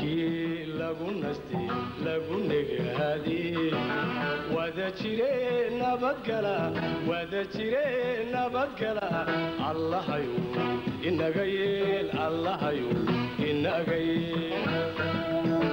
halkii lagu nastay lagu negaadiyey wada jire nabadgala wada jire nabadgala allahayu inaga yeel allahayu inaga yeel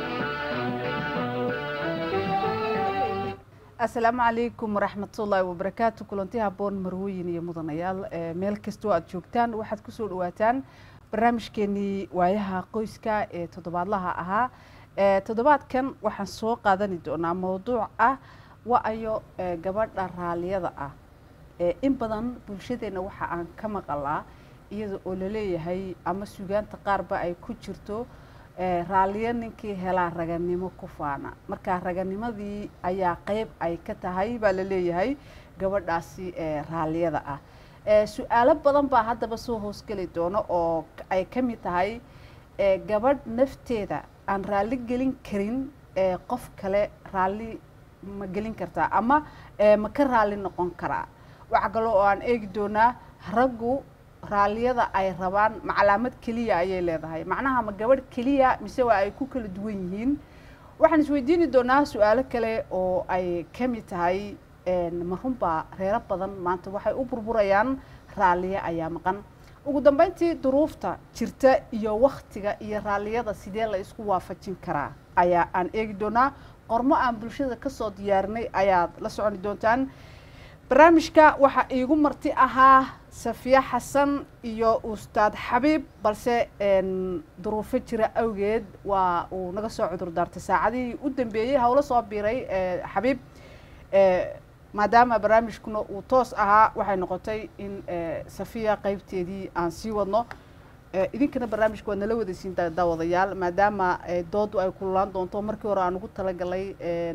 asalaamu calaykum waraxmatullaahi wabarakaatu kulanti haboon marwooyin iyo mudanayaal ee meel kastoo aad joogtaan waxaad kusoo dhawaataan barnaamijkeenii waayaha qoyska ee toddobaadlaha ahaa ee toddobaadkan waxaan soo qaadani doonaa mowduuc ah wa-ayo ee gabadha raalliyada ah ee in badan bulshadeenna waxa aan ka maqalaa iyada oo laleeyahay ama sugaanta qaarba ay ku jirto raalliyo ninkii helaa raganimo ku faana marka raganimadii ayaa qeyb ay ka tahay baa la leeyahay gabadhaasi ee raalliyada ah su-aalo badan baa haddaba soo hoosgeli doono oo ay ka mid tahay gabadh nafteeda aan raalli gelin karin qof kale raalli ma gelin kartaa ama ma ka raalli noqon karaa waxa kale oo aan eegi doonaa raggu raalliyada ay rabaan ma calaamad keliya ayay leedahay macnaha ma gabadh keliya mise waa ay ku kala duwan yihiin waxaan isweydiini doonaa su-aalo kale oo ay ka mid tahay ma runbaa reero badan maanta waxay u burburayaan raalliyo ayaa maqan ugu dambeyntii duruufta jirta iyo waktiga iyo raalliyada sidee la isku waafajin karaa ayaa aan eegi doonaa qormo aan bulshada kasoo diyaarinay ayaad la soconi doontaan barnaamijka waxaa iigu marti ahaa safiya xasan iyo ustaad xabiib balse duruufo jira awgeed waa uu naga soo cudur daartay saacadihii u dambeeyey hawlo soo biiray xabiib maadaama barnaamijkuna uu toos ahaa waxay noqotay in safiya qeybteedii aan sii wadno idinkana barnaamijka waad nala wadaysiin daawadayaal maadaama doodu ay kululaan doonto markii hore aan ugu talagalay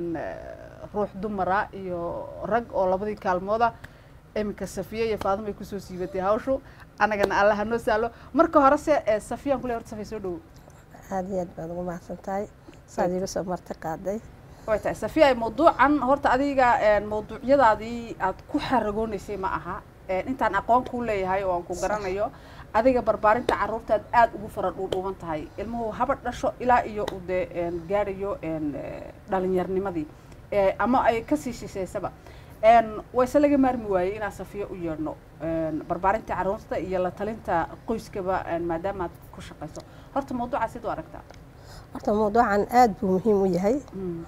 ruux dumara iyo rag oo labadii kaalmooda iminka safiya iyo faadima ay kusoo siibatay hawshu annagana alla hanoo saalo marka horese safiyaan kule horta safiya soo dhowo aada iyo aad baad ugu mahadsan tahay saad iiga soo marti qaaday way tahay safiya mawduucan horta adiga mawduucyadaadii aad ku xaragoonaysay ma aha intaan aqoon kuu leeyahay oo aan ku garanayo adiga barbaarinta caruurtaad aada ugu fara dhuudhuuban tahay ilmuhu haba dhasho ilaa iyo uu dee gaadhayo dhalinyarnimadii ama ay kasii shisheysaba wayse laga maarmi waayey inaan safiyo u yeedhno barbaarinta caruurta iyo la talinta qoyskaba maadaama aad ku shaqayso horta mawduucaa sid u aragtaa horta mawduucan aada buu muhiim u yahay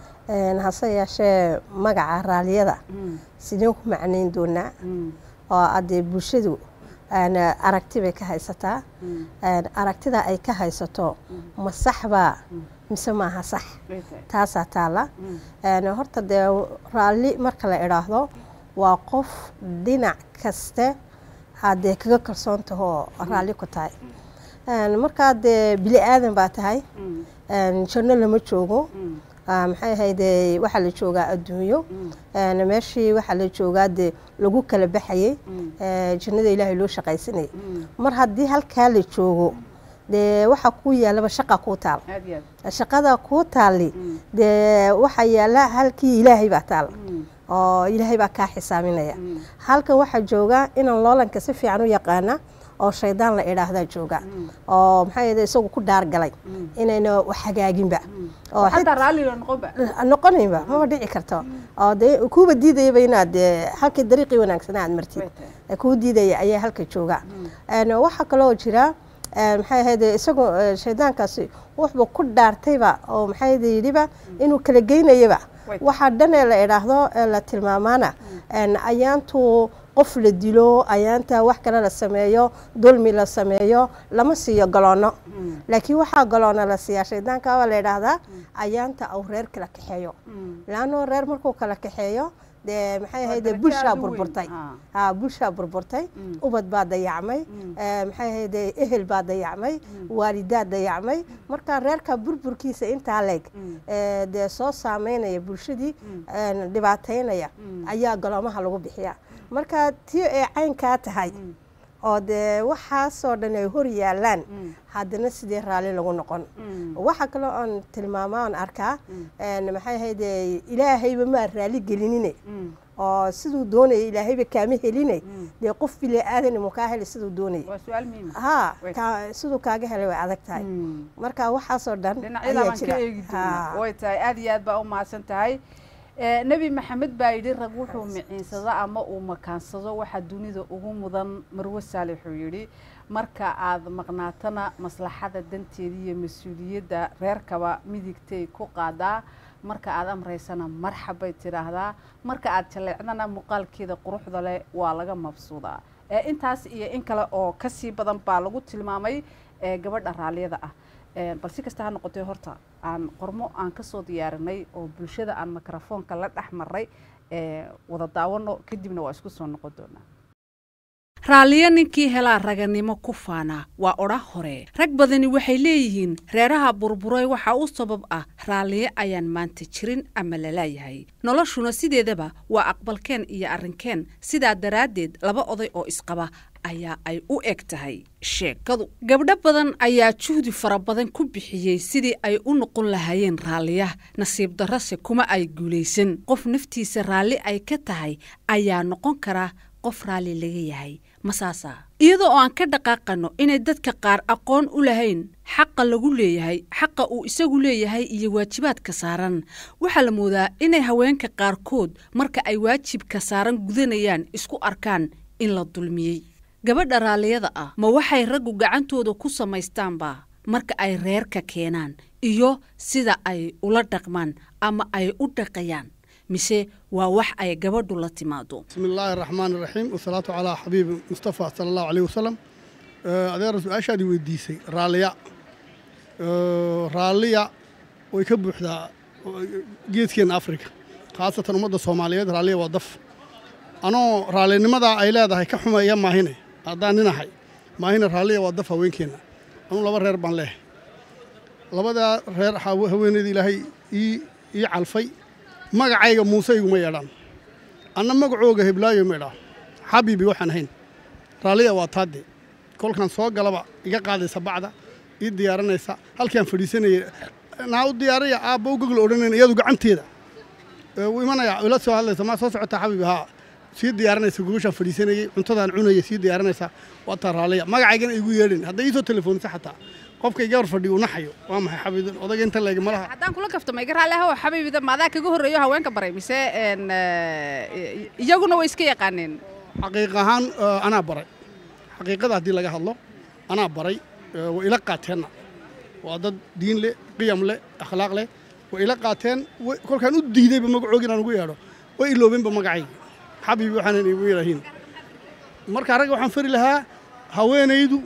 hase yeeshee magaca raalliyada sideen ku macnayn doonaa oo haddee bulshadu aragti bay ka haysataa aragtida ay ka haysato ma saxbaa mise maaha sax taasaa taala horta dee raalli marka la idhaahdo waa qof dhinac kaste haddee kaga kalsoon tahoo raalli ku tahay markaa dee bili aadan baa tahay janno lama joogo maxay ahayde waxaa la joogaa adduunyo meeshii waxaa la joogaa dee lagu kala baxayey jannada ilaahay loo shaqaysanayay mar haddii halkaa la joogo dee waxaa kuu yaalaba shaqa kuu taal shaqada kuu taali dee waxaa yaala halkii ilaahay baa taal oo ilaahay baa kaa xisaaminaya halkan waxaa joogaa inaan loolanka si fiican u yaqaana oo shaydaan la idhaahdaa jooga oo maxaa yede isagu ku dhaargalay inayna wax hagaaginba oo noqonaynba maba dhici karto oo de kuuba diidayaba inaad halkii dariiqii wanaagsana aad martid kuu diidaya ayaa halka jooga waxaa kaloo jira maxay ahayde isagoo shaydaankaasi wuxuu ku dhaartayba oo maxay ahayde yidhiba inuu kala geynayaba waxaa dhan ee la idhaahdo la tilmaamaana ayaantuu qof la dilo ayaanta wax kale la sameeyo dulmi la sameeyo lama siiyo galoono laakiin waxaa galoona la siiyaa shaydaanka waa la idhaahdaa ayaanta uu reer kala kaxeeyo laanoo reer markuu kala kaxeeyo dee maxay ahayde bulshaa burburtay ha bulshaa burburtay ubad baa dayacmay maxay ahayde ehel baa dayacmay waalidaa dayacmay marka reerka burburkiisa intaa leeg dee soo saameynaya bulshadii dhibaataynaya ayaa galoomaha lagu bixiya marka tii ay caynkaa tahay oo dee waxaasoo dhan ay hor yaalaan haddana sidee raalli lagu noqon waxa kaloo aan tilmaama aan arkaa maxay ahayde ilaahayba maa raalli gelinine oo siduu doonayay ilaahayba kaama helinay dee qof bili aadan mu kaa heli siduu doonayay waa su-aal muhiim ah haa Way- kaa- siduu kaaga helay way adag tahay Mm. marka waxaasoo dhan dhinacyada ayaa baan ka jira eegi doonaa Haa. way tahay aad iyo aad baa u mahadsan tahay Eh, nebi maxamed baa yidhi rag wuxuu miciinsado ama uu makaansado waxa dunida ugu mudan marwe saalix uu yidhi marka aad maqnaatana maslaxada danteeda iyo mas-uuliyadda reerkaba midigtay ku qaadaa marka aad amraysana marxabbay tidhaahdaa marka aad jaleecdana muuqaalkeeda quruxda leh waa laga mabsuudaa Eh, intaas iyo in kale oo kasii badan baa lagu tilmaamay eh, gabadha raalliyada ah Eh, bal si kasta ha noqotee horta aan qormo aan ka soo diyaarinay oo bulshada aan mikrofoonka la dhex maray eh, wada daawano kadibna waa isku soo noqon doonaa raalliyo ninkii helaa raganimo ku faanaa waa odha hore rag badani waxay leeyihiin reeraha burburay waxaa u sabab ah raalliyo ayaan maanta jirin ama lalaayahay noloshuna sideedaba waa aqbalkeen iyo arrinkeen sidaa daraaddeed laba oday oo isqaba ayaa ay u eg tahay sheekadu gabdho badan ayaa juhdi fara badan ku bixiyey sidii ay u noqon lahaayeen raalliya nasiib darrose kuma ay guulaysan qof naftiisa raalli ay ka tahay ayaa noqon kara qof raalli laga yahay masaasa iyadoo oo aan ka dhaqaaqano inay dadka qaar aqoon u lahayn xaqa lagu leeyahay xaqa uu isagu leeyahay iyo waajibaadka saaran waxaa la moodaa inay haweenka qaarkood marka ay waajibka saaran gudanayaan isku arkaan in la dulmiyey gabadha raalliyada ah ma waxay raggu gacantooda ku samaystaanba marka ay reerka keenaan iyo sida ay ula dhaqmaan ama ay u dhaqayaan mise waa wax ay gabadhu la timaado بسم الله الرحمن الرحيم والصلاة على حبيب مصطفى صلى الله عليه وسلم آه، adeer su-aashaadii weydiisay raalliya آه، raalliya way ka buuxdaa geedkeena afrika khaasatan ummadda soomaaliyeed raalliya waa daf anoo raallinimada ay leedahay ka xumeeya maahine haddaan ninahay maahine raalliya waa daf haweenkeenna anuu laba reer baan leehay labadaa reer hawe- haweeneyda ilaahay ii ii calfay magacayga muuse iguma yeedhaan anna magacooga heblaayo ma idhaa xabiibi waxaan ahayn raalliya waa taadde kolkaan soo galaba iga qaadaysa bacda ii diyaarinaysa halkaan fadhiisanayay naa u diyaaraya aabba u gogol odhanayn iyadu gacanteeda Ee, wuu imanaya ila soo hadlaysa maa soo socotaa xabiibi haa sii diyaarinaysa gogoshaan fadhiisanayay cuntadaan cunaya sii diyaarinaysa waa taa raalliya magacaygana igu yeedhin hadday iisoo telefoonisa xataa qofka iga hor fadhiyo u naxayo waa maxay xabiibin odayga inta leegi malaha haddaan kula kaftamo iga raalli ahoo xabiibida maadaa kaga horreeyo haweenka baray mise en, eh, iyaguna way iska yaqaaneen xaqiiq ahaan eh, anaa baray xaqiiqada haddii laga hadlo anaa baray eh, way ila qaateenna waa dad diin leh qiyam leh akhlaaq leh way ila qaateen way- kolkaan u diidayba magacooga inaan ugu yeedho way iloobeenba magacayga xabiibi waxaanan igu yidhaahin marka ragga waxaan fari lahaa haweenaydu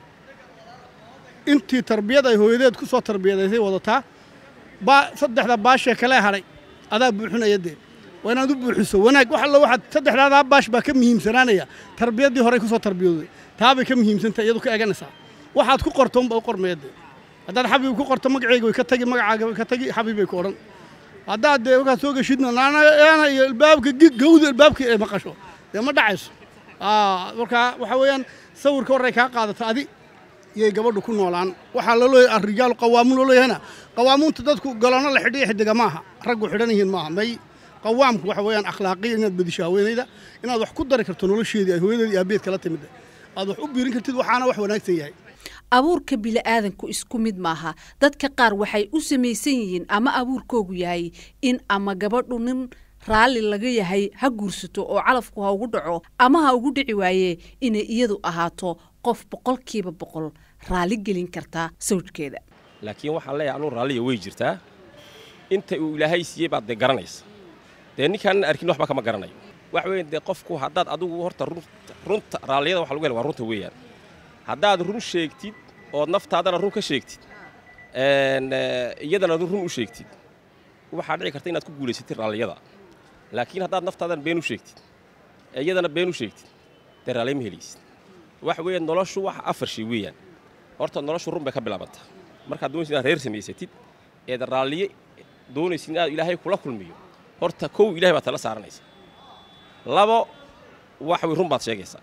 intii tarbiyad ay hooyadeed ku soo tarbiyadaysay wadataa baa saddexda baashee kale hadhay adaa buuxinaya dee waa inaad u buuxiso wanaag wax alla waxaad saddexdaadaa baash baa ka muhiimsanaanaya tarbiyaddii horey ku soo tarbiyooday taabay ka muhiimsantahay iyadu ka eganaysaa waxaad ku qorto unba u qormaya dee haddaad xabiib ku qorto magaceyga way ka tagi magacaaga way ka tagi xabiib bay ku odhan haddaad dee markaad soo geshidna naana iyo ilbaabka gi- gawda ilbaabka ee maqasho dee ma dhacayso Aa, marka waxa weeyaan sawirka horey kaa qaadata adi yay gabadhu ku noolaan waxaa loo leeyahay arrijaalu qawaamuun loo leeyahayna qawaamuunta dadku galano la xidhiya xidiga maaha raggu xidhan yihiin maaha may qawaamku waxa weeyaan akhlaaqiya inaad bedisho haweenayda inaad wax ku dari karto nolosheedii ay hooyadeeda iyo aabeed kala timid aad wax u biirin kartid waxaana wax wanaagsan yahay abuurka bili'aadanku isku mid maaha dadka qaar waxay u samaysan yihiin ama abuurkoogu yahay in ama gabadhu nin raalli laga yahay ha guursato oo calafku ha ugu dhaco ama ha ugu dhici waaye inay iyadu ahaato qof boqolkiiba boqol raalli gelin kartaa sawjkeeda laakiin waxaan leeyahay anuu raalliya way jirtaa inta uu ilaahay siiyey baad dee garanaysa dee ninkaanan arkin waxba kama garanayo waxa weeye dee qofku haddaad adigu horta run- runta raalliyada waxa lagu hela waa runta weeyaan haddaad run sheegtid ood naftaadana run ka sheegtid een, eh, iyadana run u sheegtid waxaa dhici karta inaad ku guulaysatid raalliyada laakiin haddaad naftaadana been u sheegtid ee iyadana been u sheegtid dee raalliya ma helaysid waxa weeye noloshu wax afar shay weeyaan horta noloshu run bay ka bilaabantaa markaad doonaysid inaad reer samaysatid eed raalliye doonaysid inaad ilaahay kula kulmiyo horta kow ilahay baad tala saaranaysa labo waxa wey run baad sheegaysaa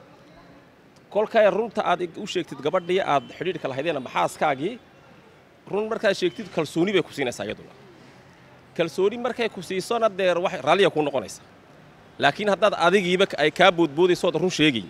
kolkay runta aad u sheegtid gabadhii aad xidhiidhka lahaydeen ama xaaskaagii run markaad sheegtid kalsooni bay ku siinaysaa iyaduna kalsooni markay ku siisona dee wax raalliya kuu noqonaysa laakiin haddaad adigiiba ay kaa boodboodayso ood run sheegayn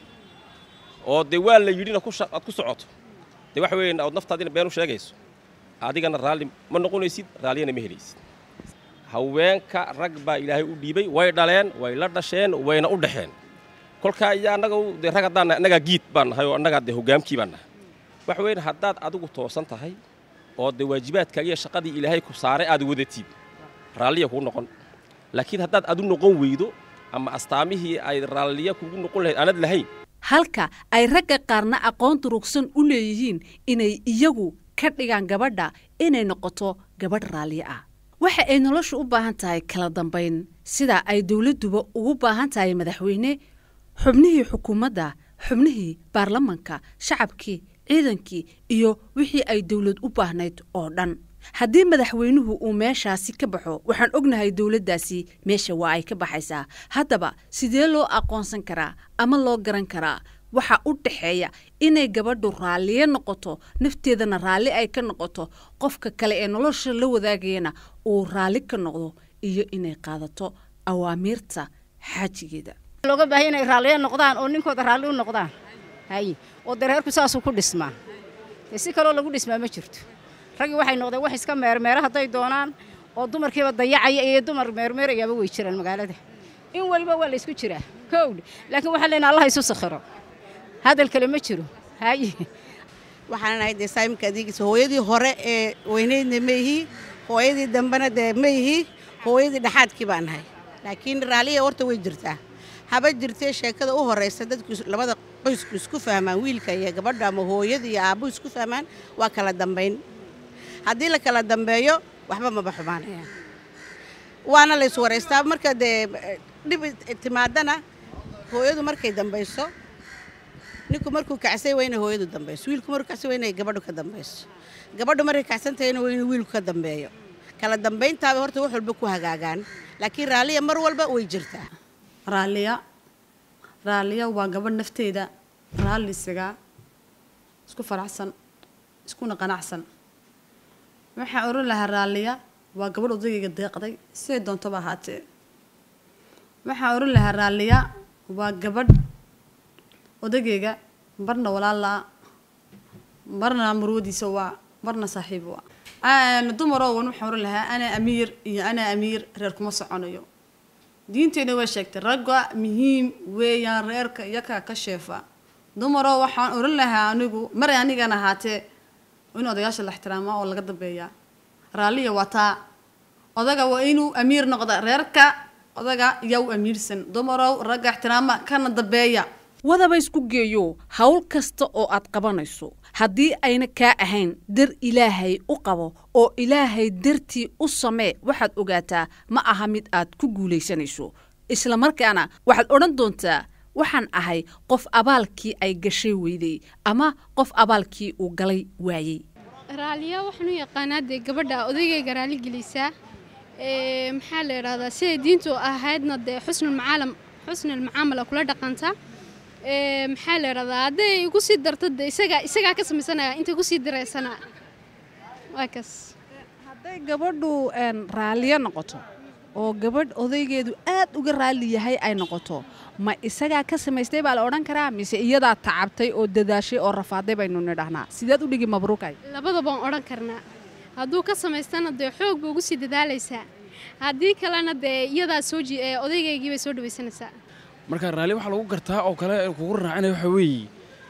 oo dee waa la yidhina aad ku socoto dee waxa weeye ood naftaadina been u sheegayso adigana raalli ma noqonaysid raalliyana ma helaysid haweenka rag baa ilaahay u dhiibay way dhaleen way la dhasheen wayna u dhaxeen kolkaa iyo annaga dee rag haddaan annagaa giid baan nahay oo annagaa dee hoggaamkii baan nahay waxa weyn haddaad adigu toosan tahay oo dee waajibaadkaaga iyo shaqadii ilaahay ku saaray aad wadatid raalliya kuu noqon laakiin haddaad adu noqon weydo ama astaamihii ay raalliya kugu noqon lahayd aanad lahayn halka ay ragga qaarna aqoon durugsan u leeyihiin inay iyagu ka dhigaan gabadha inay noqoto gabadh raalliye ah waxa ay noloshu u baahan tahay kala dambayn sida ay dowladduba ugu baahan tahay madaxweyne xubnihii xukuumadda xubnihii baarlamanka shacabkii ciidankii iyo wixii ay dowlad u baahnayd oo dhan haddii madaxweynuhu uu meeshaasi ka baxo waxaan ognahay dowladdaasi meesha waa ay ka baxaysaa haddaba sidee loo aqoonsan karaa ama loo garan karaa waxa u dhaxeeya inay gabadhu raalliye noqoto nafteedana raalli ay ka noqoto qofka kale ee nolosha la wadaagayana uu raalli ka noqdo iyo inay qaadato awaamiirta xaajigeeda looga baahay inay raalliye noqdaan oo ninkooda raalli u noqdaan haye oo dareerku saasuu ku dhismaa dee si kaloo lagu dhismaa ma jirto raggii waxay noqdeen wax iska meermeera hadday doonaan oo dumarkiiba dayacaya iyo dumar meermeerayaaba way jiraan magaalada in weliba waa la isku jiraa kowdh laakiin waxaa leenaha allah isu sakhiro hadal kale ma jiro haye waxaan ahay dee saamimka adeegiisa hooyadii hore ee weyneydna ma ihi hooyadii dambena dee ma ihi hooyadii dhexaadkii baan ahay laakiin raalliya horta way jirtaa haba jirtee sheekada u horraysa dadku labada qoysku isku fahmaan wiilka iyo gabadha ama hooyada iyo aabbuhu isku fahmaan waa kala dambayn haddii la kala dambeeyo waxba maba xumaanayaan waana la iswaraystaa marka dee dhib timaadana hooyadu markay dambayso ninku markuu kacsay waa inay hooyadu dambayso wiilku markuu kacsay waa inay gabadhu ka dambayso gabadhu markay kacsan tahayna waa inuu wiilku ka dambeeyo kala dambayntaaba horta wax walba ku hagaagaan laakiin raalliya mar walba way jirtaa raalliya raalliya waa gabadh nafteeda raalli isagaa isku faraxsan iskuna qanacsan waxaan oran lahaa raalliya waa gabadh odagayga deeqday siday doontaba ahaatee waxaan oran lahaa raalliya waa gabadh odagayga marna walaalaa marna murwadiisa waa marna saaxiib waa dumaroo wan waxaan oran lahaa anaa amiir iyo anaa amiir reer kuma soconayo diinteenna way sheegtay ragga muhiim weeyaan reerka iyakaa ka sheefa dumaroo waxaan oran lahaa anigu maray anigan ahaatee in odayaasha la ixtiraamaa oo laga dambeeyaa raalliya waa taa odaga waa inuu amiir noqda reerka odaga yaa u amiirsan dumarow ragga ixtiraama kana dambeeya wadaba isku geeyo hawl kasta oo aad qabanayso haddii ayna kaa ahayn dar ilaahay u qabo oo ilaahay dartii u samee waxaad ogaataa ma aha mid aad ku guulaysanayso islamarkaana waxaad odhan doontaa waxaan ahay qof abaalkii ay gashay weyday ama qof abaalkii uu galay waayey raaliya waxaan u yaqaanaa dee gabadha odaygayga raali gelisaa maxaa la idhahdaa siday diintu ahaydna dee xusnulmacaalam xusnulmacaamala kula dhaqanta maxaa la idhahdaa hadday igu sii darto dee isagaa isagaa ka samaysanaya intay ku sii diraysana waa kaas hadday gabadhu raalliyo noqoto oo gabadh odaygeedu aad uga raalli yahay ay noqoto ma isagaa ka samaystay baa la odhan karaa mise iyadaa tacabtay oo dadaashay oo rafaaday baynu nidhahnaa sideed u dhigi mabruukay labadabaan odhan karnaa hadduu ka samaystana dee xoog ba ugu sii dadaalaysaa haddii kalena dee iyadaa soo odaygaygii bay soo dhawaysanaysaa marka raalli waxaa lagu gartaa oo kale kugu raacinaya waxaa weeye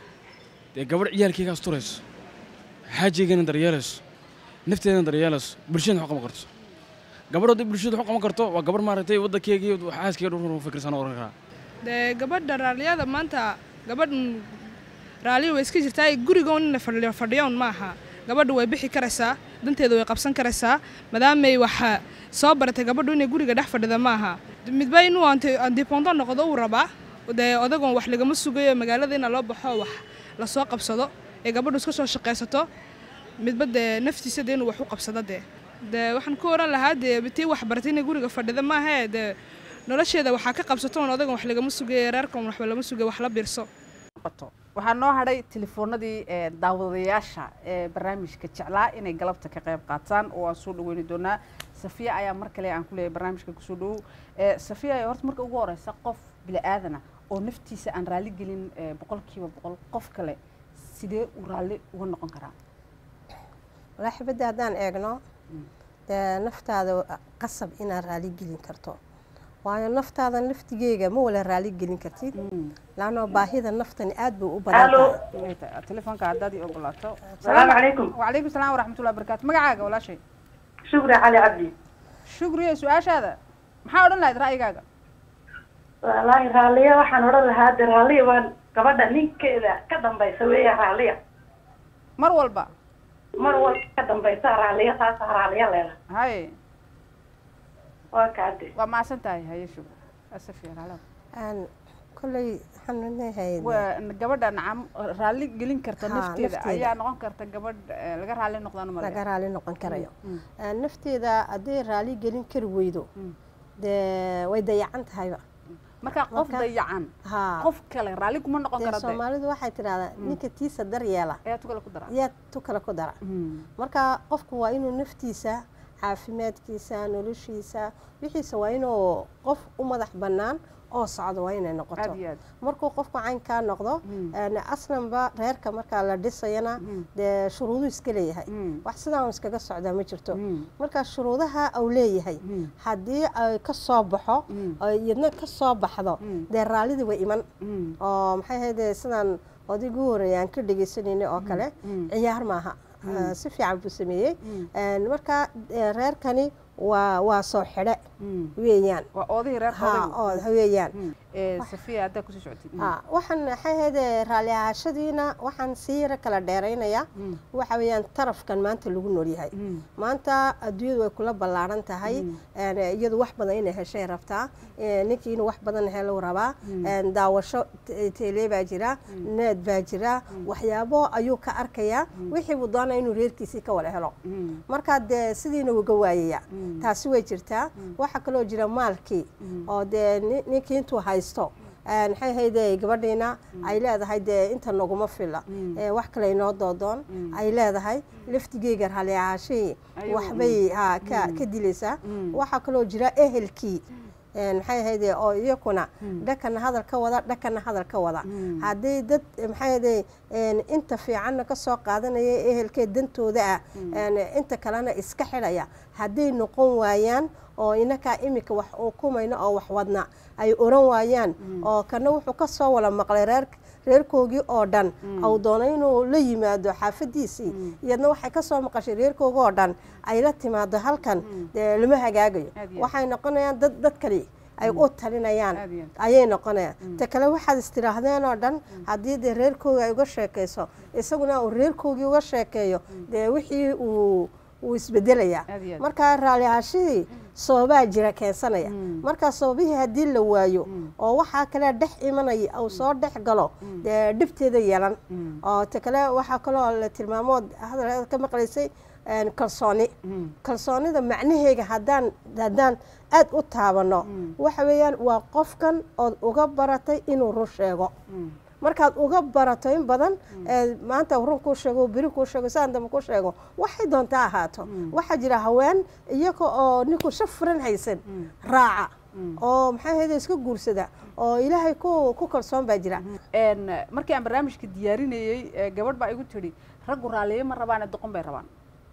dee gabadh ciyaalkeyga asturayso xaajigeena daryeelayso nafteedana daryeelayso bulshadana wax qaban karto gabadh haddii bulshada wax qaban karto waa gabadh maaragtay waddankeega iyo xaaskeyga dhulka fikirsan oran karaa dee gabadha raalliyada maanta gabadh raalliya way iska jirtaa gurigoon inay fadhiyo fadhiyoon ma aha gabadhu way bixi karaysaa danteeda way qabsan karaysaa maadaamay waxa soo baratay gabadhu inay guriga dhex fadhida ma aha midba inuu andipondo noqdo uu rabaa dee odagoon wax lagama sugayo magaalada ina loo baxo wax lasoo qabsado ee gabadhu iska soo shaqaysato midba dee naftiisa dee inuu wax u qabsado dee dee waxaan ku oran lahaa dee tii wax baratay inay guriga fadhida maahae dee nolosheeda waxaa ka qabsato oon odagan wax lagama sugayo reerkan waxba lama sugayo wax la biirso waxaa noo hadhay telefoonadii daawadayaasha ee barnaamijka jeclaa inay galabta ka qayb qaataan oo aan soo dhaweyni doonaa safiya ayaa mar kale aan ku leeyahay barnaamijka kusoo dhowow Eh, safiya horta marka ugu horeysa qof bini aadana oo naftiisa aan raalli gelin eh, boqolkiiba boqol qof kale sidee uu raalli uga noqon karaa walaa xibadda haddaan eegno dee naftaada qasab inaad raali gelin karto waayo naftaada laftigeega ma wala raali gelin kartid laanoo baahida naftani aad bay u badan tahay telefoonka haddaad ii ogolaato Salaamu calaykum. wacalaykum salaam waraxmatullahi wabarakaatu magacaaga walaashay shukri cali cabdi shukriye su-aashaada maxaa odhan lahayd ra'yigaaga wallaahi raalliya waxaan odhan lahaa de raalliya waa gabadha ninkeeda ka dambaysa weeya raalliya mar walba mar walba ka dambaysa raalliya taasa raalliya leela haye waa kaade waa macsan tahay haye shukri asafiya raalli aan kolley waxaan leeyahay waa gabadha nacam raalli gelin karta Ha, nafteeda nafteeda. ayaa noqon karta gabadh eh, laga raalli noqdaan umaleya laga raali noqon karayo Aan nafteeda hadday raali gelin kari weydo dee way dayacan tahayba marka qof Marka- dayacan haa qof kale raalli kuma noqon dee kara de soomaalidu waxay tidhahdaa ninka tiisa daryeela ayaa tu kale ku dara yaa tu kale ku dara marka qofku waa inuu naftiisa caafimaadkiisa noloshiisa wixiisa waa inuu qof u madax bannaan oo socdo waa inay noqoto aad iyo aad markuu qofku caynkaa noqdo een, aslanba reerka markaa la dhisayana dee shuruuduu iska leeyahay wax sidaa un iskaga socdaa ma jirto marka shuruudaha uu leeyahay haddii ay ka soo baxo ay iyadna ka soo baxdo dee raallidii way iman oo maxay ahayde sidaan odaygu horeeya aan ka dhegaysanayna oo kale ciyaar maaha Ah, si fiican buu sameeyey Een, marka eh, reerkani waa waa soo xidhe weeyaan waa oodihii reer Ha, oo weeyaan Eh, safiya haddaa kusii socotid Ha, waxaan maxay ahayde raalli ahaashadiina waxaan sii yara kala dheeraynayaa waxa weeyaan tarafkan maanta lagu noolyahay maanta adduunyadu way kula ballaaran tahay Een, iyadu wax badan inay heshay rabtaa Een, ninkii inuu wax badan helo rabaa Een, daawasho te- teele baa jira need baa jira waxyaabo ayuu ka arkayaa wixii buu doonaya inuu reerkiisii ka wada helo marka dee sidiina uga waayaya taasi way jirtaa waxaa kaloo jira maalkii oo dee ni- ninkii intuu haysto een, maxay ahayde gabadhiina ay leedahay dee inta naguma fila Ee, wax kale inoo doodoon ay leedahay laftigeyga raalli ahaashihii Ayuu, waxbay ha ka ka dilaysaa waxaa kaloo jira ehelkii Een, maxay ahayde oo iyakuna dhakana hadal ka wada dhakana hadal ka wada haddii dad maxay ahayde een, inta fiicanna ka soo qaadanaya ehelkee dantooda ah een, inta kalena iska xidhaya hadday noqon waayaan oo inakaa imika wax ukumayna oo wax wadna ay oran waayaan oo kana wuxuu ka soo wala maqlay reer reerkoogii oo dhan au doono inuu la yimaado xaafadiisii iyadna waxay ka soo maqashay reerkooga oo dhan ay la timaado halkan dee lama hagaagayo Aad iyo aad. waxay noqonayaan dad dad kale ay u talinayaan Aad iyo aad. ayay noqonayaan ta kale waxaad istiraahdeen oo dhan haddii dee reerkooga ay uga sheekayso isaguna uu reerkoogii uga sheekeeyo dee wixii uu wuu isbedelayaa Aad iyo aad. marka raalli ahaashihii sababaa jira keensanaya marka sababihii haddii la waayo oo waxaa kale dhex imanaya uu soo dhex galo dee dhibteeda yeelan oo ta kale waxaa kaloo la tilmaamood hadal ka maqlaysay een, kalsooni kalsoonida macnaheega haddaan haddaan aad u taabano waxa weeyaan waa qofkan ood uga baratay inuu run sheego markaad uga barato in badan ee maanta run kuu sheego beri kuu sheego saan dambe kuu sheego waxay doontaa ahaato waxaa jira haween iyaga oo ninku shaf furan haysan raaca oo maxay ahayde iska guursada oo ilaahay ku ku kalsoon baa jira Een, markii aan barnaamijka diyaarinayey eh, gabadh baa igu tidhi raggu raalliye ma rabaane doqon bay rabaan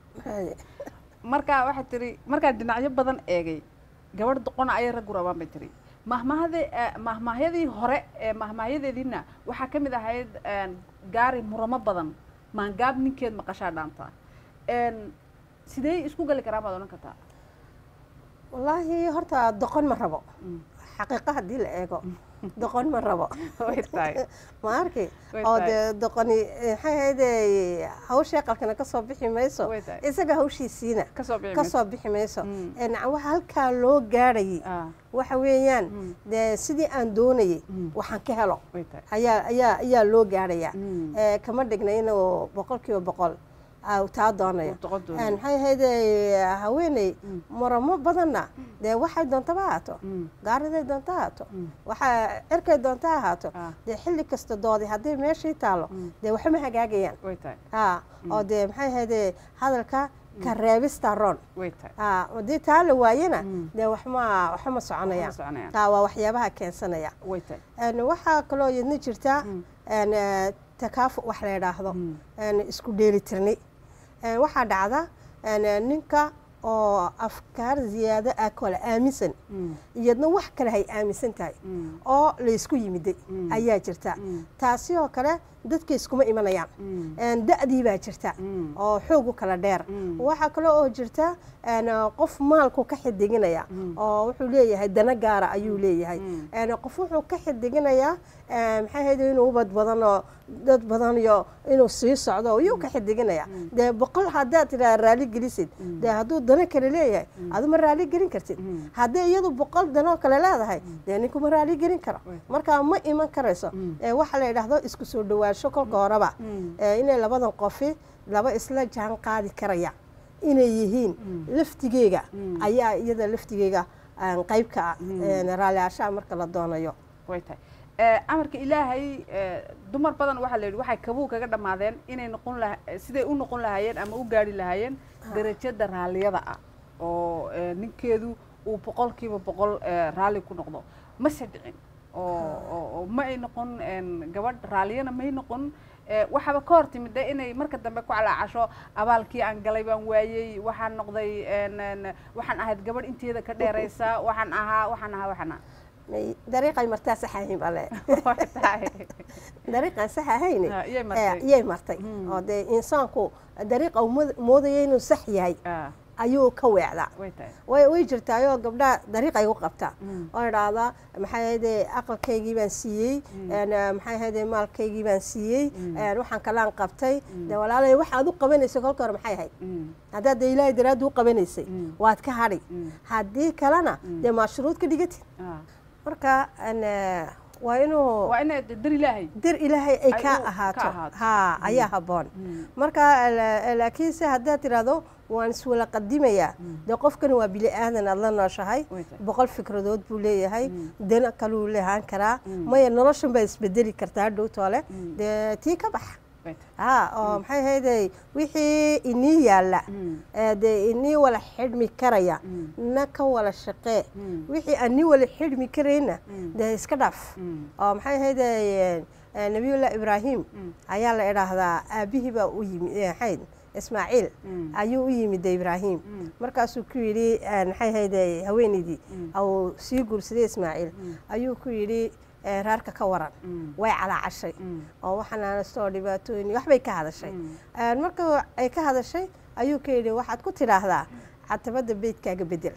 marka waxay tihi markaan dhinacyo badan eegay gabadh doqona ayay raggu rabaan bay tihi mahmahade mahmaahyadii hore ee mahmaahyadeediina waxaa ka mid ahayd een, gaari muramo badan maangaab ninkeed maqashaa dhaanta Een, sidee isku gali karaan baad odhan kartaa wallaahi horta doqon ma rabo xaqiiqa haddii la eego doqon ma rabo Way tahay. ma arki Way oo tahay. dee doqoni maxay ahayde hawshii qalkana ka soo bixi mayso Way tahay. isaga hawshiisiina Kasoo bixi ka mayso. soo bixi mayso Een, waxa halkaa loo gaadhayay waxa weeyaan dee sidii aan doonayay waxaan ka helo Way tahay. ayaa ayaa ayaa loo gaadhayaa Ee, kama dhigna inuu boqolkiiba boqol aa taa doonayo doqon doonayo. Een, maxay ahayde haweeney muramo badanna dee waxay doontaba ahaato gaariday doonta ahaato waxaa cirkay doonta ahaato dee xilli kasta doodi haddii meeshii taalo dee waxma hagaagayaan way tahay ha oo dee maxay ahayde hadalka ka reebista roon way tahay haa haddii taa la waayana dee waxma waxba ma soconayaan soconayaan. taa waa waxyaabaha keensanaya way tahay Een, waxaa kaloo yadna jirta een, eh, takaafu wax la yidhaahdo een, isku dheelitirni Een, waxaa dhacda een, eh, ninka oo afkaar ziyaado ah kale aaminsan iyadna wax kale hay aaminsan tahay oo laysku yimiday ayaa jirta taasi oo kale dadka iskuma imanayaan Een, da'dii baa jirta oo xoog u kala dheer waxaa kale oo jirta een, qof maalku ka xidiginaya oo wuxuu leeyahay dana gaara ayuu leeyahay Een, qof wuxuu ka xidiginayaa een, maxay ahayd inuu ubad badan oo dad badan iyo inuu sii socdo iyuu ka xidiginaya dee boqol haddaad tidhaha raali gelisid dee hadduu dano kale leeyahay adu ma raali gelin kartid haddii iyadu boqol danoo kale leedahay dee ninkuma raali gelin karo marka ma iman karayso Ee, waxa la yidhaahdo isku soo dhawaansho kolka horeba ee, inay labadan qofi laba isla jaan qaadi karaya inay yihiin laftigeega ayaa iyada laftigeega aan qayb ka ah een, raalli ashaa marka la doonayo way tahay Eh, amarka ilaahay eh, dumar badan waxaa la yidhi waxay kabuu kaga dhammaadeen inay noqon laha siday u noqon lahaayeen ama u gaari lahaayeen darajada raalliyada ah oo eh, ninkeedu uu boqolkiiba boqol eh, raalli ku noqdo mase dhicin oo oo- oo ma ay noqon een, gabadh raalliyana may noqon Eh, waxaaba ka hor timid de inay marka dambe ku calaacasho abaalkii aan galay baan waayey waxaan noqday een, een, waxaan ahayd gabadh inteeda ka dheeraysa waxaan ahaa waxaan ahaa waxaan ahaa May- dariiqay martaa sax ahayn bale dariiqaan sax ahayn Ah, iyay martay. eh, iyay martay oo dee insaanku dariiqa uu mood- moodaya inuu sax yahay ayuu ka weecdaa way tahay way way jirtaayoo gabdhaha dariiqay u qabtaa oo idhaahdaa maxay ahayde aqalkaygii baan siiyey een, eh, maxay ahayde maalkaygii baan siiyey een, waxaan kalaan qabtay de walaalay waxaad u qabanaysay kolka hore maxay ahayd haddaad de ilaahay daraaddi u qabanaysay waad ka hadhi haddii kalena dee maashruud ka dhigatid marka een, eh, waa inuu waa inay dir ilaahay dir ilaahay ay Ay ka u- ka ahaato ahaato. ha ayaa habboon marka la- laakiinse haddaad tidhaahdo waan iswala qadimayaa dee qofkani waa bili aadan aad la nooshahay boqol fikradood buu leeyahay dana kaluu lehaan karaa maya noloshan baa isbedeli kartaa dhowtoole dee tii ka bax ha oo maxay ahayday wixii inii yaalla ee dee inii wala xidhmi karaya na ka wala shaqee wixii aan nii wala xidhmi karayna dee iska dhaaf oo maxay ahayday nabiyullah ibraahim ayaa la idhaahdaa aabihii baa u yimi eh, maxayd ismaaciil ayuu u yimid ibraahim markaasuu ku yidhi eh, maxay ahayday haweenaydii au sii guursaday ismaaciil ayuu ku yidhi eh, reerka ka waran way calaacashay oo waxanaanastoo dhibaatooyin waxbay ka hadashay Eh, marka ay ka hadashay ayuu ka yidhi waxaad ku tidhaahdaa catabadda beydkaaga bedel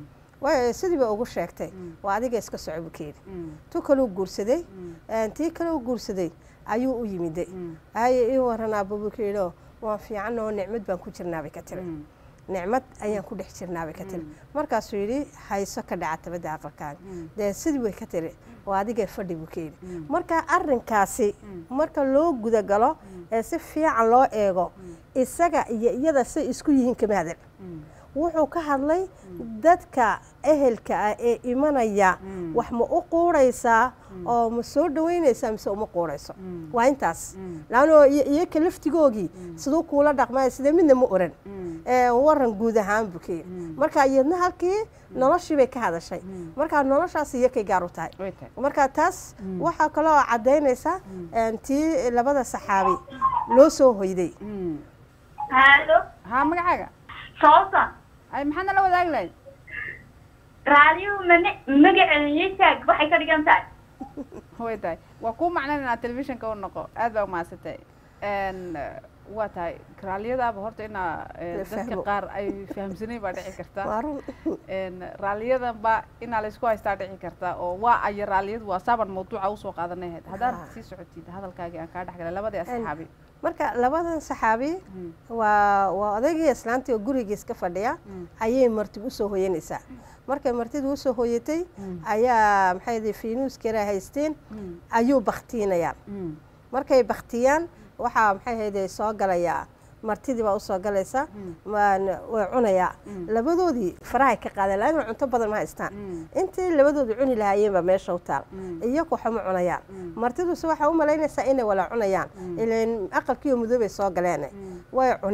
way sidii ba ugu sheegtay waa adiga iska soco buu ka yidhi tu kaluu guursaday Eh, tii kaleu guursaday ayuu u yimiday haye ii waranaaba buu ka yidhi oo waan fiican oo nicmad baan ku jirnaabay ka tiri nicmad ayaan ku dhex jirnaabay ka tiri markaasuu yidhi hayso ka dhaca tabadda aqalkaaga dee sidii way ka tiri waa adiga fadhi buu ka yidhi marka arrinkaasi marka loo gudagalo ee si fiican loo eego isaga iyo iyada say isku yihiin kama hadal wuxuu ka hadlay dadka ehelka ah ee imanaya wax ma u quuraysaa oo ma soo dhaweynaysaa mise uma quurayso waa intaas laanoo iyaka laftigoogii siduu kuula dhaqmaya sidee midna ma oran ee waran guud ahaan buu ka yidhi marka iyadna halkii noloshii bay ka hadashay marka noloshaas iyakay gaar u tahay marka taas waxaa kaloo caddaynaysa een, tii labada saxaabi loo soo hoyday halo haa magacaaga soosa ay maxaad nala wadaagi lahayd raadiyo mane magaceeda yitaag waxay ka dhigan tahay way tahay waa kuu macnan inaad telefishinka u noqo aad baa umahadsantahay n waa tahay raalliyadaaba horta inaa eh, La dadka fahmo. qaar ay fahamsanayn baa dhici karta Waa run. n raalliyadanba inaa laysku haystaa dhici karta oo waa aya raalliyadu waa saaban mawduuca usoo qaadanayd haddaad Ha. sii socotid hadalkaagii aan kaa dhexgalay labadii asxaabi marka labadan saxaabi waa waa odaygii islaantii oo guriga iska fadhiya ayay marti usoo hoyanaysaa markay martidu usoo hoyatay ayaa maxay yihi fiinuuskara haysteen ayuu baktiinayaan markay baktiyaan waxaa maxay hayde soo galayaa martidii baa usoo galaysa waan- way cunayaa labadoodii farahay ka qaadeen laana cunto badan ma haystaan intii labadoodu cuni lahaayeen baa meesha u taal iyaku waxama cunayaan martiduse waxaa u malaynaysaa inay wala cunayaan ilan aqalkiiyo mudoobay soo galeen way cuneen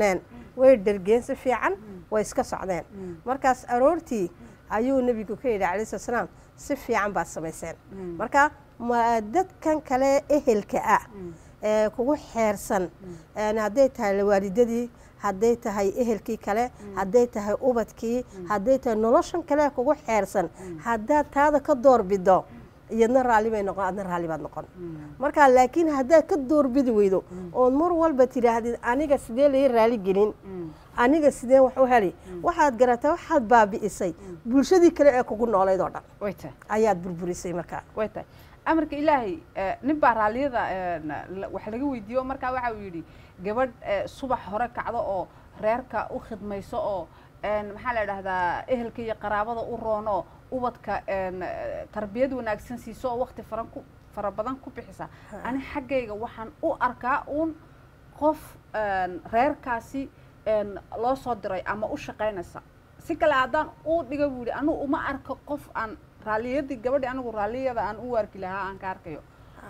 way dhergeen si fiican way iska socdeen markaas aroortii ayuu nebigu ka yidhi calayhi salatu salaam si fiican baad samayseen marka ma dadkan kale ehelka ah ee kugu xeersan een hadday tahay waalidadii hadday tahay ehelkii kale hadday tahay ubadkii hadday tahay noloshan kale ee kugu xeersan haddaad taada ka doorbido iyadna raalli bay noqon adna raalli baad noqon marka laakiin haddaad ka doorbidi weydo ood mar walba tidhaahdid aniga sidee lai raali gelin aniga sidee wax u heli waxaad garataa waxaad baabi'isay bulshadii kale ee kugu noolayd oo dhan way tahay ayaad burburisay markaa way tahay amarka ilaahay eh, nin baa raalliyada eh, la- wax laga weydiiyo markaa waxa uu yidhi gabadh eh, subax hore kacdo oo reerka u khidmayso oo een, maxaa la idhahdaa ehelka iyo qaraabada u roono ubadka een, eh, tarbiyad wanaagsan siiso oo waqti faran ku fara badan ku bixisa ani xaggayga waxaan u arkaa uun qof een, reerkaasi een, loo soo diray ama u shaqaynaysa si kale haddaan u dhiga buu yidhi anigu uma arko qof aan raalliyadii gabadhii anigu raalliyada aan u arki lahaa aan ka arkayo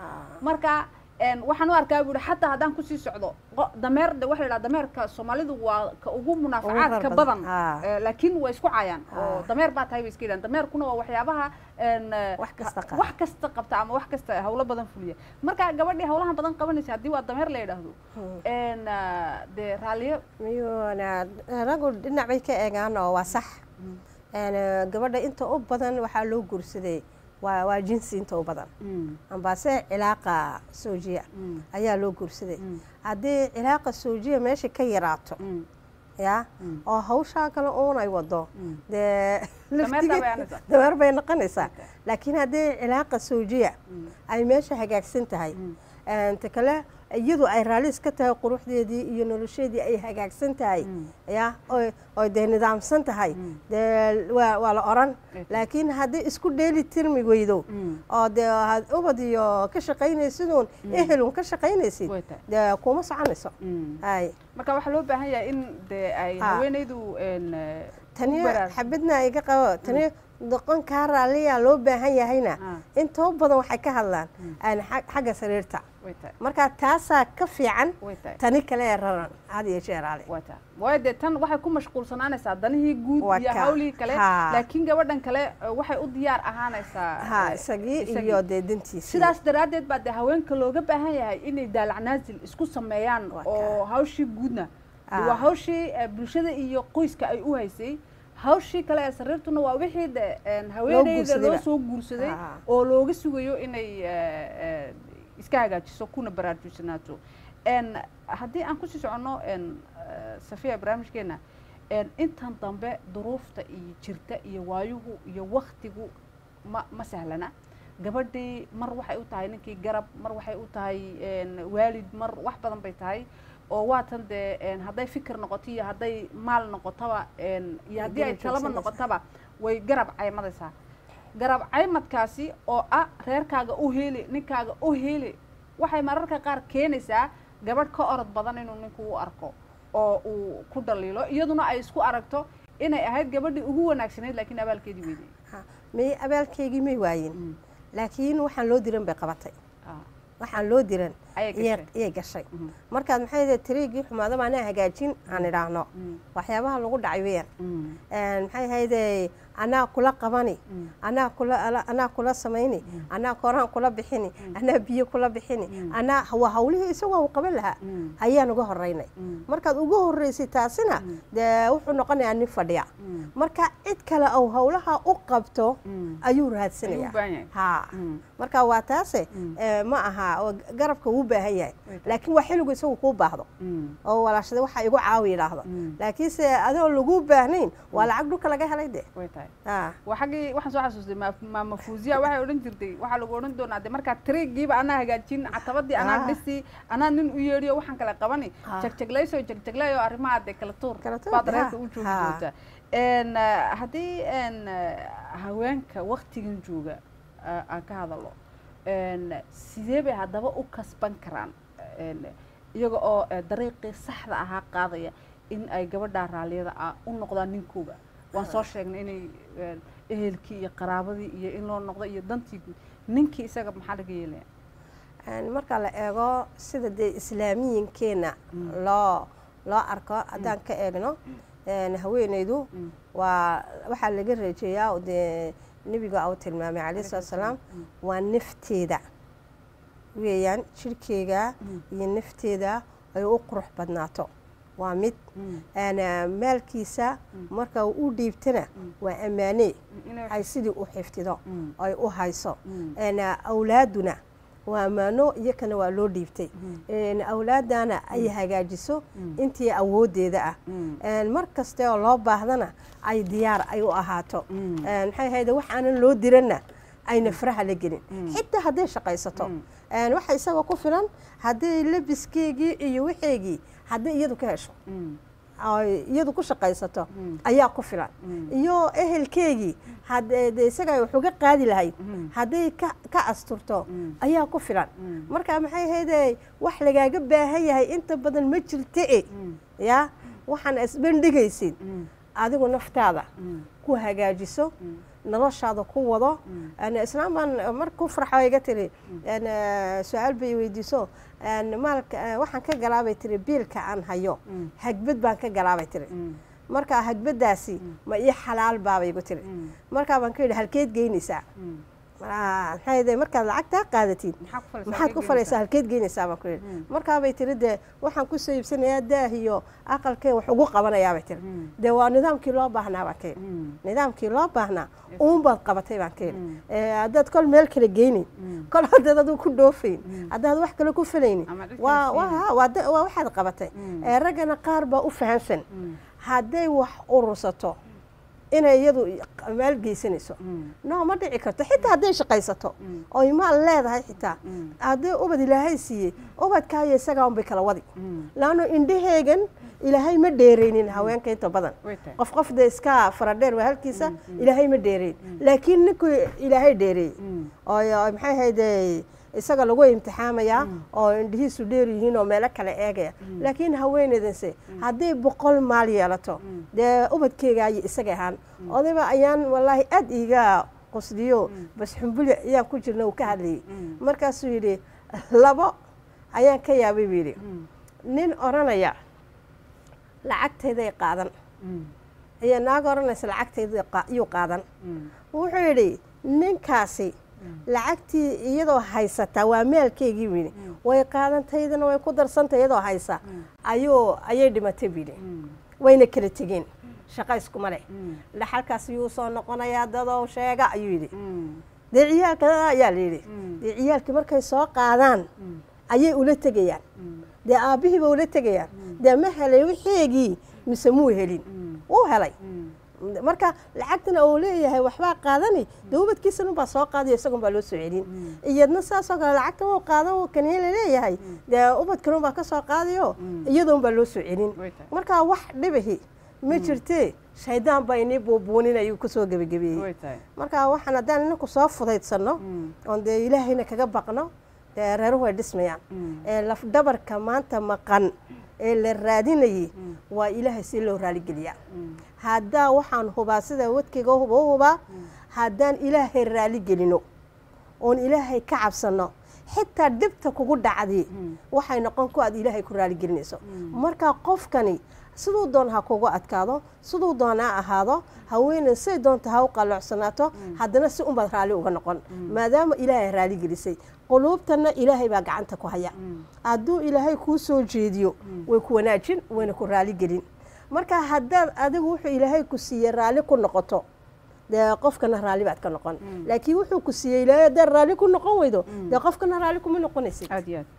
marka een, waxaan u arkaa buu yidhi xataa haddaan kusii socdo qo- dameer de waxa la yidhaha dameerka soomaalidu waa ka ugu munaafacaadka rar badan badan. Ah. Eh, laakiin way isku caayaan oo Ah. dameer baa tahay bay iska yidhahan dameerkuna waa waxyaabaha een, eh, Wax kasta qaba. wax kasta qabta ama wax kasta hawlo badan fuliya marka gabadhii hawlahan badan qabanaysa haddii waa dameer la yidhaahdo een, eh, dee raalliyo miyuuna raggu dhinac bay ka eegaan oo waa sax Een, eh, gabadha inta u badan waxaa loo guursaday waa waa jinsi inta u badan ambaase cilaaqa soojiya ayaa loo guursaday haddii cilaaqa soojiya meesha ka yaraato ya oo hawshaa kale uun ay wado dee Dameer laftigeed- bay aanaysaa. dameer bay noqonaysaa laakiin haddii cilaaqa soojiya ay meesha hagaagsan tahay ta kale iyadu ay raalli iska tahay quruxdeedii iyo nolosheedii ay hagaagsan tahay ya oo- oo dee nidaamsan tahay dee waa waa la oran laakiin haddii isku dheeli tirmi weydo oo dee had ubad iyo ka shaqaynaysiduun ehelun ka shaqaynaysid dee kuma soconayso hay marka waxaa loo baahan yahay in dee ay Ha. haweenaydu een, eh, tani ku baraar- xabadna iga qabo tani doqon kaa raalliyaa loo baahan yahayna intoo badan waxay ka hadlaan aan xag- xagga sariirta way tahay marka taasaa ka fiican way tahay tani kale ee raran had iyo jeer ale way tahay waayo dee tan waxay ku mashquulsanaanaysaa danihii guud Waa iyo ka- hawlihii kale ha. laakiin gabadhan kale eh, waxay u diyaar ahaanaysaa ha eh, isagii isagii. iyo dee dantiisii sidaas daraaddeed baa dee haweenka looga baahan yahay inay daalacnaasil isku sameeyaan oo hawshii guudna dee Ah. waa hawshii eh, bulshada iyo qoyska ay u haysay hawshii kale ee sariirtuna waa wixii de een, haweeneyda guursadayba. loo soo guursaday Ah. oo looga sugayo inay eh, eh, iska hagaajiso kuna baraarujsanaato een, haddii aan kusii soconno een, eh, safiya barnaamijkeena een, intan dambe duruufta iyo jirta iyo waayuhu iyo waktigu ma ma sahlana gabadhii mar waxay u tahay ninkii garab mar waxay u tahay een, waalid mar wax badan bay tahay oo waatan dee een, hadday fikir noqoto iyo hadday maal noqotaba een, iyo haddii ay garab talaba joogsanaysaa. noqotaba way garab caymadaysaa garab caymadkaasi oo ah reerkaaga u heeli ninkaaga u heeli waxay mararka qaar keenaysaa gabadh ka orod badan inuu ninku u arko oo uu ku dhaliilo iyaduna ay isku aragto inay ahayd gabadhii ugu wanaagsanayd laakiin abaalkeedii weydey may abaalkeygii may waayin laakiin waxaan loo diran bay qabatay waxaan loo diran Ayay iyay- gashay. iyay gashay markaad maxay yihi tiriigii xumaadaba anaa hagaajin aan idhaahno waxyaabaha lagu dhacay weeyaan Een, maxay ahayde anaa kula qabani anaa kula ala- anaa kula samayni anaa koraan kula bixini anaa biyo kula bixini anaa waa hawlihii isagoo u qaban lahaa ayaan uga horeynay markaad uga horeysay taasina dee wuxuu noqonayaa nin fadhiya marka cid kale ou hawlaha u qabto ayuu raadsanaya Ayuu u baahan yahay. ha marka waa taase eh, ma aha oo garabka wuu baahan yahay laakiin waa xilligu isagu kuu baahdo oo walaashada waxa igu caawi yidhaahdo laakiinse adoo lagu baahnayn waa lacag dhulka laga helay de way tahay ha waa xaggii waxaan soo xasuustay ma- maama fuuziya waxay odhan jirtay waxaa lagu odhan doonaa de markaa tiriigiiba anaa hagaajin catabadii anaa Ah. dhisi anaa nin u yeedhiyo waxaan kala qabani Ah. jagjaglayso jagjaglayo arrimaha de kala tuur tuur, baad ha, reerka u joogi ha. doontaa Een, eh, haddii een, eh, haweenka waktigan jooga eh, aan ka hadalo een, sidee bay haddaba u kasban karaan een, iyaga oo eh, dariiqii saxda ahaa qaadaya in ay gabadha raalliyada ah u noqdaan ninkooga waan soo sheegnay inay een, ehelkii iyo qaraabadii iyo in loo noqdo iyo dantii guud ninkii isaga maxaa laga yeelaya Een, marka la eego sida dee islaamiyinkeena loo loo arko haddaan ka eegno een, haweeneydu waa waxaa laga reejeeyaa oo dee nebiga uu tilmaamay calayhi salaatu salaam waa nafteeda weeyaan jirhkeega iyo nafteeda ay u qurux badnaato waa mid Een, maalkiisa marka uu u dhiibtana waa ammaane ay sidii u xifdido ay u hayso Een, awlaaduna waa ammaano iyakana waa loo dhiibtay Een, awlaadana ay hagaajiso intii awooddeeda ah Een, mar kaste oo loo baahdana ay diyaar ay u ahaato Een, maxay ahayd wax aanan loo diranna ayna faraha la gelin xitaa hadday shaqaysato Een, waxa isaga ku filan hadday labiskeegii iyo waxeegii hadday iyadu ka hesho ay iyadu ku shaqaysato ayaa ku filan iyo ehelkeegii haddee dee isaga ay wax uga qaadi lahayd hadday ka ka asturto ayaa ku filan marka maxay ahaydee wax lagaaga baahan yahay inta badan ma jirta e ya waxaan isbandhigaysid adigu naftaada ku hagaajiso noloshaada ku wado Een, islaam baan mar ku farxo iga tiri een, eh, su-aal bay weydiiso een, maalka eh, waxaan ka galaabay tiri biilka aan hayo hagbad baan ka galaabay tiri marka hagbadaasi ma ii xalaal baabay igu tiri markaa baan ka yidhi halkeed geynaysaa Ah, maxay ahayd, markaad lacagtaa qaadatid maxaad ku falaysaa halkeed geynaysaa baan ku yidhi markaabay tiri dee waxaan ku soo iibsanayaa daah iyo aqalkee wax ugu qabanayaa bay tiri dee waa nidaamkii loo baahnaa baan ka yidhi nidaamkii loo baahnaa uunbaad qabatay baan ka yidhi Eh, haddaad kol meel kale geynin kol haddaad adigu ku dhoofayn haddaad wax kale ku falaynin waa waa waa da- waa waxaad qabatay Eh, raggana qaar baa u fahamsan hadday wax urursato inay iyadu maal geysanayso no ma dhici karto xitaa hadday shaqaysato oy maal leedahay xitaa hadday ubad ilaahay siiyey ubadkaayo isagaa unbay kala wadi laanno indhaheegan ilaahay ma dheeraynin haweenka inta badan qof qof dee iska faradheer waa halkiisa ilaahay ma dheerayn laakiin ninkuu ilaahay dheereeyey oo oo maxay ahayde isaga lagu imtixaamayaa oo indhihiisu dheer yihiin oo meelo kale eegaya laakiin haweeneydanse hadday boqol maal yeelato dee ubadkeega ayay isaga ahaan odayba ayaan wallaahi aad iiga qusdiyo bas xumbuli ayaan ku jirna uu ka hadlayay markaasuu yidhi labo ayaan ka yaabay buu yidhi nin odhanaya lacagtayday qaadan iyo naag odhanaysa lacagtayda iyuu qaadan wuxuu yidhi ninkaasi lacagtii iyadoo haysata waa maalkeygii buu yidhi way qaadantaydana way ku darsantay iyadoo haysa ayuu ayay dhimatay buu yidhi wayna kala tegeen shaqo iskuma leh dhaxalkaas yuu soo noqonayaa dadow sheega ayuu yidhi dee ciyaalka ayaa la yidhi dee ciyaalkii markay soo qaadaan ayay ula tegayaan dee aabbihiiba ula tegayaan dee ma helay wixeegii mise muu helin wuu helay marka lacagtana uu leeyahay waxbaa qaadani dee ubadkiisan unbaa soo qaadayo isagun baa loo soo celin iyadna saasoo kale lacagta wuu qaadan kaniya laleeyahay dee ubadkan unbaa ka soo qaadayo iyada unbaa loo soo celin marka wax dhibahi ma jirtee shaydaan baa inii buubuunin ayuu kusoo gebagabeeyey marka waxaan haddaan inaku soo fudaydsanno oon dee ilaahayna kaga baqno dee reeruhu way dhismayaan ee lafdhabarka maanta maqan ee la raadinayay waa ilaahay si loo raaligeliyaa haddaa waxaan hubaa sida wadkayga huba u hubaa haddaan ilaahay raali gelino oon ilaahay ka cabsanno xitaa dhibta kugu dhacdi waxay noqon ku aad ilaahay ku raaligelinayso marka qofkani siduu doon ha kugu adkaado siduu doon ha ahaado haweeney say doonta ha u qalloocsanaato haddana si unbaad raalli uga noqon maadaama ilaahay raali gelisay quluubtanna ilaahay baa gacanta ku haya hadduu ilaahay kuu soo jeediyo way ku wanaajin wayna ku raali gelin marka haddaad adigu wuxuu ilaahay ku siiyey raalli ku noqoto dee qofkana raalli baad ka noqon laakiin wuxuu ku siiyey ilaahay haddaad raalli ku noqon weydo dee qofkana raalli kuma noqonaysid aad iyo aad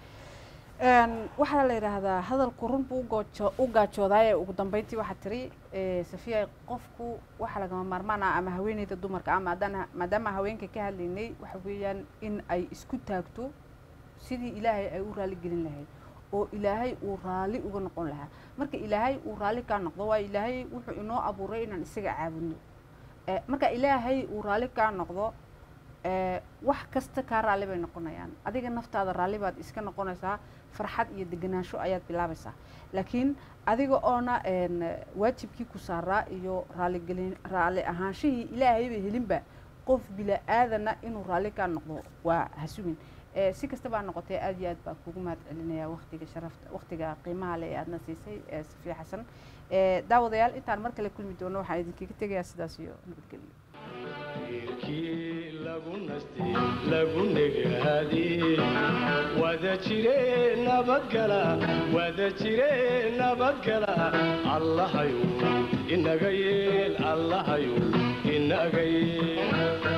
waxaa la yidhaahdaa hadalku run buu ugoojo u gaajoodaay ugu dambeyntii waxaa tiri safiya qofku waxa lagama maarmaan ah ama haweeneyda dumarka ah maadaana maadaama haweenka ka hadlaynay waxa weeyaan in ay isku taagto sidii ilaahay ay u raali gelin lahayd oo ilaahay uu raalli uga noqon lahaa marka ilaahay uu raalli kaa noqdo waa ilaahay wuxuu inoo abuuray inaan isaga caabudno marka ilaahay uu raalli kaa noqdo wax kasta kaa raalli bay noqonayaan adiga naftaada raalli baad iska noqonaysaa farxad iyo deganaansho ayaad bilaabaysaa laakiin adiga oona waajibkii ku saaraa iyo raaligelin raalli ahaanshihii ilaahayba helinba qof bila aadana inuu raalli kaa noqdo waa hasugin Eh, si kastaba ha noqotee aad iyo aad baan kugu mahad celinayaa waqtiga sharafta waqtiga qiimaha leh ee aadna siisay eh, safiya xasan Eh, daawadayaal intaan mar kale kulmi doono waxaan idinkaga tegayaa sidaas iyo nabadgelyo kii lagu nastay lagu negaadiyey wada jire nabadgala wada jire nabadgala allahayu inaga yeel allahayu inaga yeel